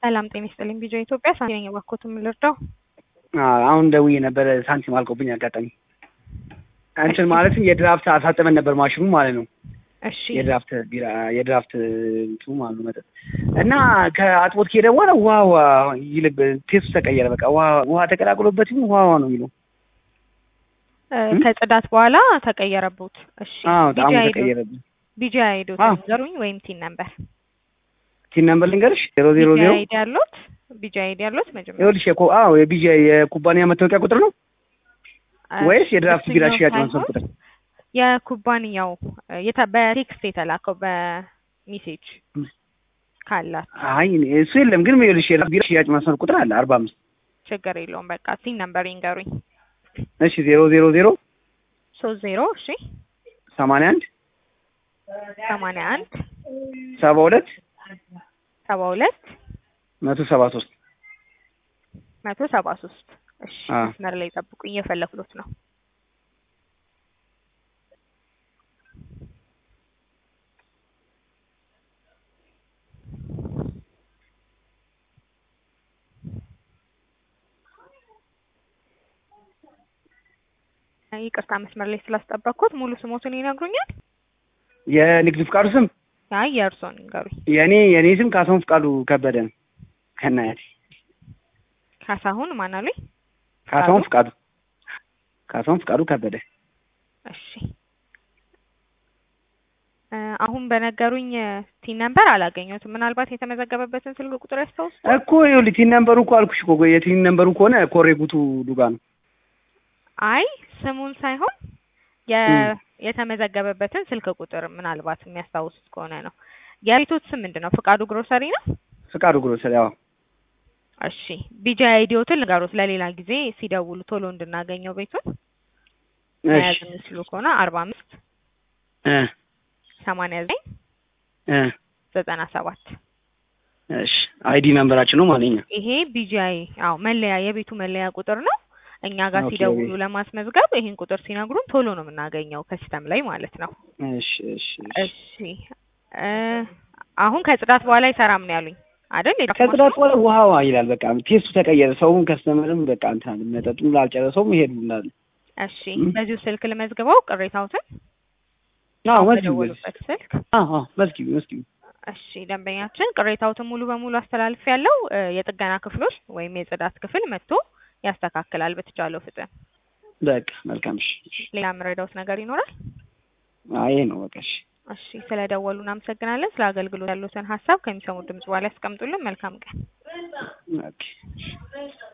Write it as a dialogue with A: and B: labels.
A: ሰላም ጤና ይስጥልኝ። ቢጃ ኢትዮጵያ ሳንቲ ነኝ። እባክዎትን ምን ልርዳው?
B: አሁን ደውዬ ነበረ ሳንቲም አልቆብኝ አጋጣሚ እንትን ማለትም የድራፍት አሳጥበን ነበር ማሽኑ ማለት ነው።
A: እሺ
B: የድራፍት ቢራ የድራፍት እንትኑ ማለት ነው መጠጥ እና ከአጥቦት ከሄደ በኋላ ውሃ ውሃ ይልብ ቴስቱ ተቀየረ። በቃ ውሃ ውሃ ተቀላቅሎበት ይሁን ውሃ ውሃ ነው የሚለው።
A: እ ከጽዳት በኋላ ተቀየረቦት። እሺ
B: አዎ ጣሙ
A: ቢጃ ሄዶ
B: ተቀየረብኝ።
A: ቢጃ ሄዶ
B: አዎ።
A: ንገሩኝ ወይም ቲን ነበር
B: ቲን ነምበር ልንገርሽ ዜሮ ዜሮ
A: ቢጃ
B: ዜሮ
A: ሄድ ያሉት ቢጃ ሄድ ያሉት መጀመሪያ
B: ይኸውልሽ የኮ አዎ የቢጃ የኩባንያ መታወቂያ ቁጥር ነው ወይስ የድራፍት ቢራ
A: እሱኛው
B: ሽያጭ
A: ሳይሆን
B: ማንሰብ ቁጥር?
A: የኩባንያው የተ- በቴክስት የተላከው በሜሴጅ ካላት
B: አይ እኔ- እሱ የለም ግን ይኸውልሽ የድራፍት ቢራ ሽያጭ ማንሰብ ቁጥር አለ አርባ አምስት
A: ችግር የለውም። በቃ ቲን ነበር ይንገሩኝ።
B: እሺ ዜሮ ዜሮ ዜሮ
A: ሶስት ዜሮ እሺ
B: ሰማንያ አንድ
A: ሰማንያ አንድ
B: ሰባ ሁለት
A: ሰባ ሁለት
B: መቶ ሰባ ሶስት
A: መቶ ሰባ ሶስት እሺ
B: አ
A: መስመር ላይ ጠብቁኝ፣ እየፈለኩት ነው። ይቅርታ መስመር ላይ ስላስጠበቅኩት ሙሉ ስሞትን ይነግሩኛል?
B: የንግድ ፍቃዱ ስም
A: አይ የእርሶን ይንገሩኝ።
B: የእኔ የእኔ ስም ካሳሁን ፍቃዱ ከበደ ነው ከናያቴ
A: ካሳሁን ማን አሉኝ?
B: ካሳሁን ፍቃዱ ካሳሁን ፍቃዱ ከበደ
A: እሺ እ አሁን በነገሩኝ ቲን ነምበር አላገኘሁትም። ምናልባት የተመዘገበበትን ስልክ ቁጥር ያስታውሱ?
B: እኮ ይኸውልህ ቲን ነምበሩ እኮ አልኩሽ እኮ የቲን ነምበሩ ከሆነ ኮሬ ጉቱ ዱጋ ነው
A: አይ ስሙን ሳይሆን የ
B: እም።
A: የተመዘገበበትን ስልክ ቁጥር ምናልባት የሚያስታውሱት ከሆነ ነው። የቤቶት ስም ምንድን ነው? ፍቃዱ ግሮሰሪ ነው?
B: ፍቃዱ ግሮሰሪ ያው
A: እሺ ቢጃ አይዲዮትን ልንገሩት ለሌላ ጊዜ ሲደውሉ ቶሎ እንድናገኘው ቤቱን መያዝ
B: እሺ
A: የሚችሉ ከሆነ አርባ አምስት
B: እ
A: ሰማንያ ዘጠኝ
B: እ
A: ዘጠና ሰባት
B: እሺ አይዲ ነምበራችን ነው ማለት ነው
A: ይሄ ቢጂአይ አዎ መለያ የቤቱ መለያ ቁጥር ነው። እኛ ጋር
B: ኦኬ።
A: ሲደውሉ ለማስመዝገብ ይሄን ቁጥር ሲነግሩን ቶሎ ነው የምናገኘው ከሲስተም ላይ ማለት ነው።
B: እሺ እሺ እሺ
A: እሺ እ አሁን ከጽዳት በኋላ አይሰራም ነው ያሉኝ አይደል? የድራፍት
B: ከጽዳት
A: ማሽኑ?
B: በኋላ ውሃ ውሃ ይላል በቃ ቴስቱ ተቀየረ ሰውም ከስተመርም በቃ እንትን አለ መጠጡም ላልጨረሰውም ይሄዱ እንዳለ
A: እሺ
B: እም።
A: በዚሁ ስልክ ልመዝግበው ቅሬታዎትን
B: አዎ
A: አሁን
B: መዝጊቡ
A: በደወሉበት ስልክ
B: አዎ አዎ መዝጊቡ መዝጊቡ
A: እሺ ደንበኛችን ቅሬታዎትን ሙሉ በሙሉ አስተላልፍ ያለው የጥገና ክፍሎች ወይም የጽዳት ክፍል መጥቶ ያስተካክላል በተቻለው ፍጥን።
B: በቃ መልካም እሺ
A: ሌላ የምረዳውት ነገር ይኖራል?
B: አይ ይሄ ነው በቃ እሺ
A: እሺ ስለደወሉ እናመሰግናለን። ስለ አገልግሎት ያሉትን ሀሳብ ከሚሰሙት ድምጽ በኋላ ያስቀምጡልን። መልካም ቀን።
B: ኦኬ